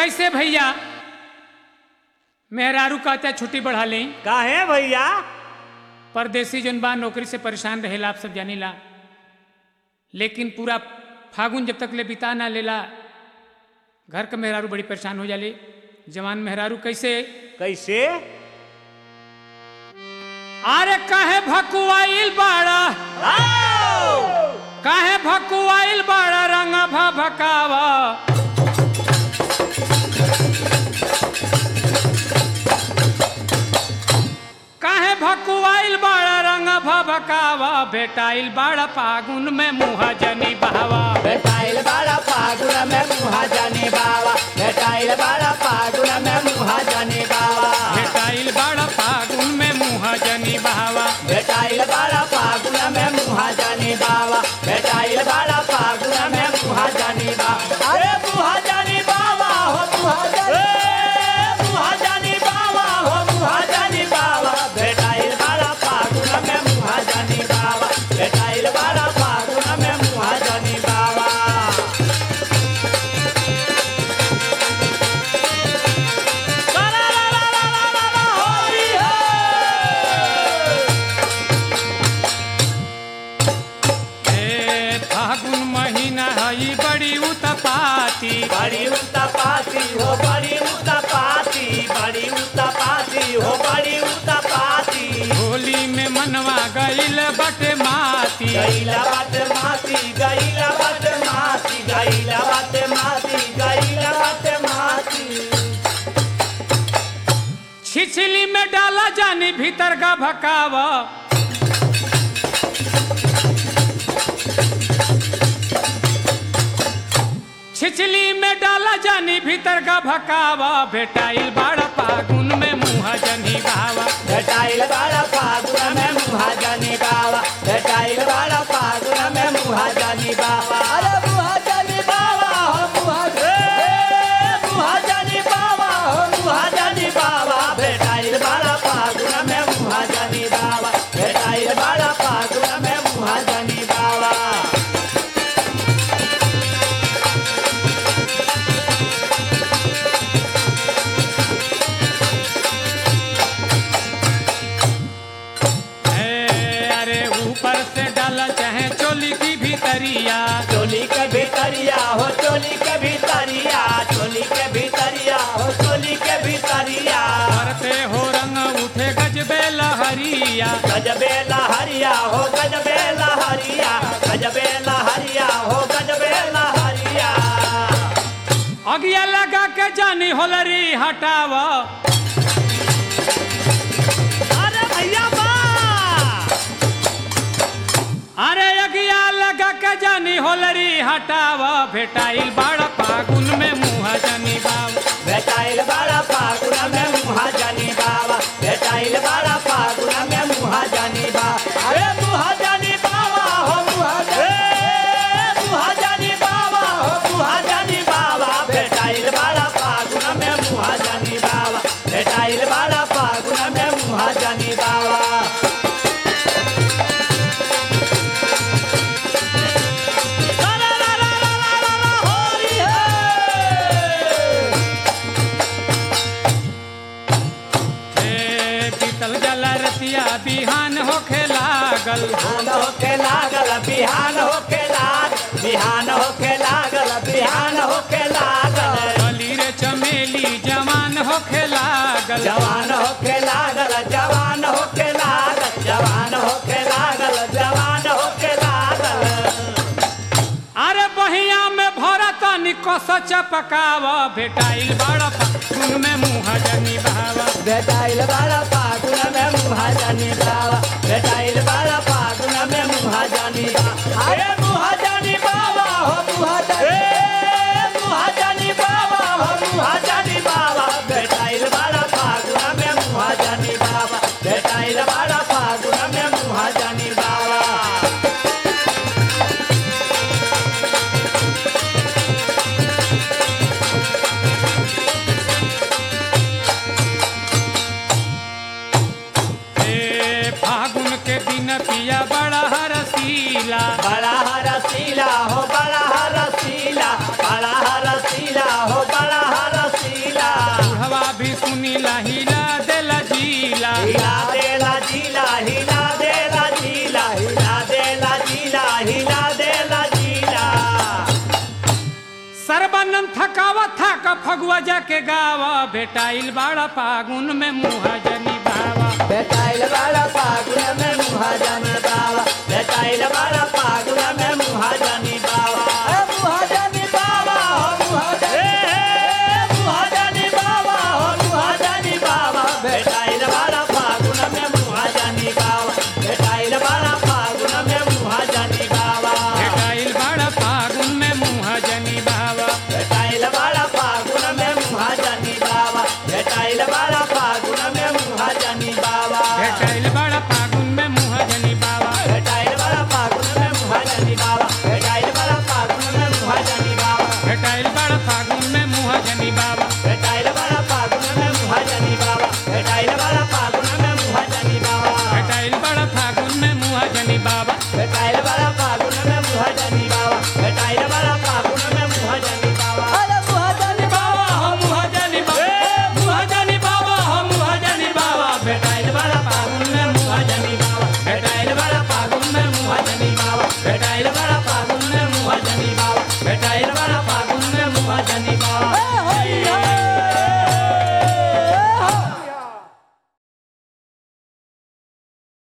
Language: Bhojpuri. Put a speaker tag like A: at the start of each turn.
A: कैसे भैया मेहरारू कहते छुट्टी बढ़ा लें
B: काहे भैया
A: परदेसी जन बा नौकरी से परेशान रहेला आप सब जानीला लेकिन पूरा फागुन जब तक ले बिता ना लेला घर का मेहरारू बड़ी परेशान हो जाले जवान मेहरारू कैसे
B: कैसे
A: अरे काहे भकुआइल बाड़ा काहे भकुआइल बाड़ा रंग भकावा काहे भकुआइल बाड़ा रंग भकावा बेटाइल बाड़ा फागुन में मुहा जनी बहावा
B: बेटाइल बाड़ा फागुन में मुहा जाने बाबा बेटाइल बाड़ा फागुन में मुहा जाने बाबा
A: बेटाइल बाड़ा फागुन में मुहा जनी बहावा
B: बेटाइल बाड़ा फागुन में मुहा जाने बाबा बेटाइल बाड़ा फागुन में मुहा जाने बाबा अरे मुहा जाने बाबा हो मुहा जाने मुहा जाने बाबा हो मुहा जाने बाबा बेटाइल बाड़ा फागुन में मुहा जाने बाबा बेटाइल बाड़ा फागुन में मुहा जाने बाबा
A: ए फागुन महीना हई बड़ी उतपाती
B: बड़ी उत्तपाती हो बड़ी उत्तपाती बड़ी उत्तपाती हो बड़ी उत्तपाती
A: होली में मनवा गईल बटे माती
B: गईला बात माती गईला बात माती गईला बात माती गईला बात माती
A: छिछली में डाला जानी भीतर का भकावा छिछली में डाला जानी भीतर का भकावा बेटाइल बाड़ा फागुन में मुहा जनी बावा
B: बेटाइल बाड़ा फागुन में मुहा जानी बाबा बेटाइल बाड़ा फागुन में मुहा जानी बाबा अरे मुहा जानी बाबा हो मुहा मुहा जानी बाबा हो मुहा जानी बाबा बेटाइल बाड़ा फागुन में मुहा जानी बाबा बेटाइल बाड़ा फागुन में मुहा जानी बाबा
A: ए, अरे ऊपर से डाला चाहे चोली की भीतरिया
B: चोली के भीतरिया हो चोली के भीतरिया चोली के भीतरिया हो चोली के भीतरिया
A: करते हो रंग उठे गजबे लहरिया
B: गजबे लहरिया हो गजबे लहरिया गजबे लहरिया हो गजबे लहरिया
A: अगिया लगा के जानी होलरी हटावा
B: अरे भैया बा
A: अरे अगिया लगा के जानी होलरी हटावा भेटाइल बाड़ा फागुन में मुहा जनी बाबा
B: बेटाइल बाड़ा फागुन में मुहा जानी बाबा बेटाइल बाड़ा फागुन में मुहा जानी बा अरे मुहा जानी बाबा हो मुहा जानी मुहा जानी बाबा हो मुहा जानी बाबा बेटाइल बाड़ा फागुन में मुहा जानी बाबा बेटाइल बाड़ा फागुन में मुहा जानी बाबा
A: ए पीतल जला रतिया बिहान होखे लागल
B: बिहान होके लागल बिहान होके लाग बिहान होके लागल बिहान होके लागल
A: गली रे चमेली जवान होखे लागल
B: जवान होके लागल जवान होके लागल जवान होके लागल जवान होके लागल
A: अरे बहिया में भरा तनी कस चपकावा भेटाइल बाड़ा फागुन में मुहा जनी बाबा
B: बेटाइल बाड़ा फागुन में मुहा जानी बाबा बेटाइल बाड़ा फागुन में मुहा जानी बा अरे मुहा जानी बाबा हो मुहा जानी मुहा जानी बाबा हो मुहा जानी बाबा बेटाइल बाड़ा फागुन में मुहा जानी बाबा बेटाइल बाड़ा फागुन में मुहा जानी बाबा
A: ए फागुन के दिन पिया बड़ा हरसीला
B: बड़ा हरा
A: थकावा थक फगुआ जाके गावा भेटाइल बाड़ा फागुन में मुहा जनी बावा
B: भेटाइल बाड़ा फागुन में मुहा जानी बाबा भेटाइल बाड़ा फागुन में मुहा जानी